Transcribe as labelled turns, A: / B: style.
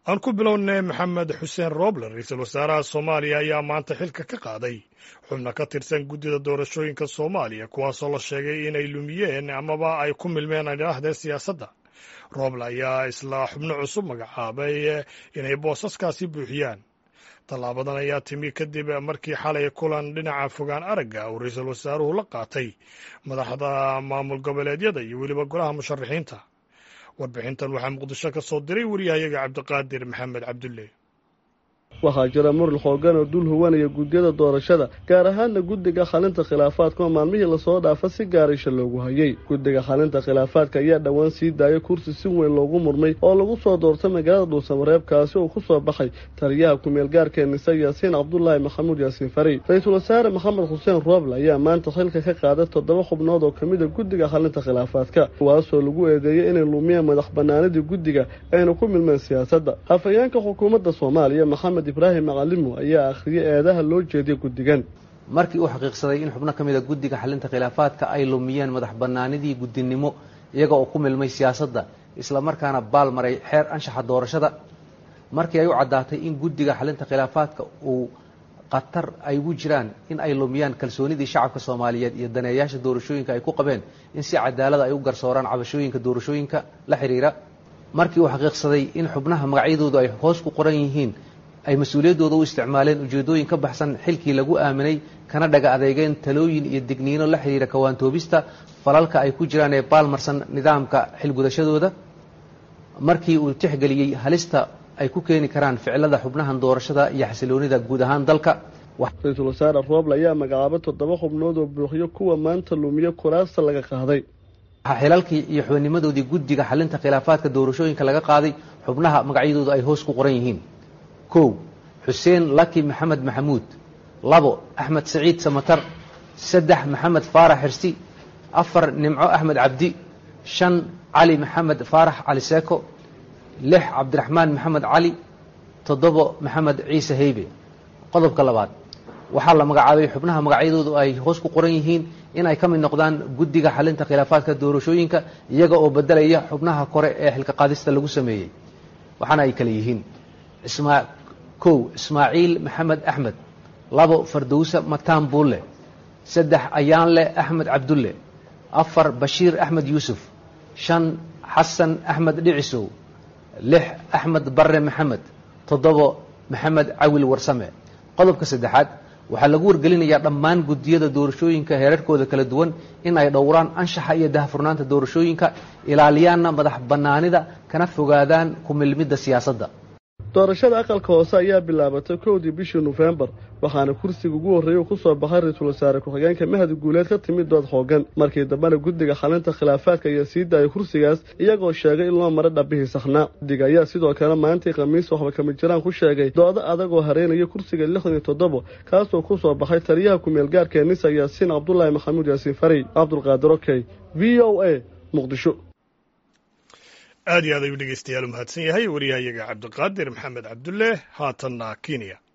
A: aan ku bilownay maxamed xuseen roobler ra-iisul wasaaraha soomaaliya ayaa maanta xilka ka qaaday xubno ka tirsan guddida doorashooyinka soomaaliya kuwaasoo la sheegay inay lumiyeen amaba ay ku milmeen idhaahdeen siyaasadda roble ayaa isla xubno cusub magacaabay inay boosaskaasi buuxiyaan tallaabadan ayaa timi kadib markii xalay kulan dhinaca fogaan aragga uu ra-iisul wasaaruhu la qaatay madaxda maamul goboleedyada iyo weliba golaha musharaxiinta warbixintan waxaa muqdisho ka soo diray wariyahayaga cabdiqaadir maxamed cabdulle
B: waxaa jira muran xoogan oo dul huwanaya guddiyada doorashada gaar ahaanna guddiga xalinta khilaafaadka oo maalmihii lasoo dhaafa si gaaraysha loogu hayay guddiga xalinta khilaafaadka ayaa dhowaan sii daayay kursi si weyn loogu murmay oo lagu soo doortay magaalada dhuusamareebkaasi uu ku soo baxay taliyaha ku-meel gaarkee nise yaasiin cabdulaahi maxamuud yaasiin fari ra-iisul wasaare maxamed xuseen rooble ayaa maanta xilka ka qaaday toddoba xubnood oo ka mid a guddiga xalinta khilaafaadka kuwaasoo lagu eedeeyey inay lumiyeen madax banaanidii guddiga ayna ku milmeen siyaasadda hafayeenka xukuumadda soomaaliya maxamed ibraahim macalimo ayaa akhriyay eedaha loo jeediya guddigan
C: markii uu xaqiiqsaday in xubno ka mid a guddiga xalinta khilaafaadka ay lumiyeen madax bannaanidii guddinimo iyaga oo ku milmay siyaasadda isla markaana baal maray xeer anshaxa doorashada markii ay u caddaatay in guddiga xalinta khilaafaadka uu khatar ay ugu jiraan in ay lumiyaan kalsoonidii shacabka soomaaliyeed iyo daneeyaasha doorashooyinka ay ku qabeen in si cadaalada ay u garsooraan cabashooyinka doorashooyinka la xidhiira markii uu xaqiiqsaday in xubnaha magacyadoodu ay hoos ku qoran yihiin ay mas-uuliyaddooda u isticmaaleen ujeeddooyin ka baxsan xilkii lagu aaminay kana dhaga adeegeen talooyin iyo digniino la xidhiira kawaantoobista falalka ay ku jiraan ee baalmarsan nidaamka xilgudashadooda markii uu tixgeliyey halista ay ku keeni karaan ficilada xubnahan doorashada iyo xasiloonida guud ahaan dalka
B: ra-iisul wasaare rooble ayaa magacaabay toddoba xubnood oo buuxiyo kuwa maanta lumiyo kuraasta laga qaaday
C: waxaa xilalkii iyo xubinnimadoodii guddiga xalinta khilaafaadka doorashooyinka laga qaaday xubnaha magacyadooda ay hoos ku qoran yihiin kow xuseen laki maxamed maxamuud labo axmed saciid samatar saddex maxamed faarax xirsi afar nimco axmed cabdi shan cali maxamed faarax cali seeko lix cabdiraxmaan maxamed cali toddobo maxamed ciise heybe qodobka labaad waxaa la magacaabay xubnaha magacyadoodu ay hoos ku qoran yihiin in ay ka mid noqdaan guddiga xalinta khilaafaadka doorashooyinka iyaga oo bedelaya xubnaha kore ee xilka qaadista lagu sameeyey waxaana ay kale yihiin kow ismaaciil maxamed axmed labo fardowse mataan buulle saddex ayaanle axmed cabdulle afar bashiir axmed yuusuf shan xasan axmed dhicisow lix axmed barre maxamed toddobo maxamed cawil warsame qodobka saddexaad waxaa lagu wargelinayaa dhammaan guddiyada doorashooyinka heerarkooda kala duwan in ay dhowraan anshaxa iyo dahfurnaanta doorashooyinka ilaaliyaanna madax bannaanida kana fogaadaan ku milmidda siyaasadda
B: doorashada aqalka hoose ayaa bilaabatay kowdii bishii nofembar waxaana kursiga ugu horreeyay uu ku soo baxay ra-iisul wasaare ku-xigeenka mahadi guuleed ka timid dood xoogan markii dambena guddiga xalinta khilaafaadka ayaa sii daayay kursigaas iyagoo sheegay in loo maro dhabihii saxnaa guddiga ayaa sidoo kale maalintii khamiis waxba kama jiraan ku sheegay doodo adag oo hareynaya kursiga lixdan iyo toddobo kaasoo ku soo baxay taliyaha ku-meel gaarkee nisa yaasiin cabdulaahi maxamuud yaasiin farey cabdulqaadir okey v o a muqdisho
A: aad iyo aad ayuu dhegeystayaal u mahadsan yahay wariyahayaga cabdiqaadir maxamed cabdulle haatanna kenya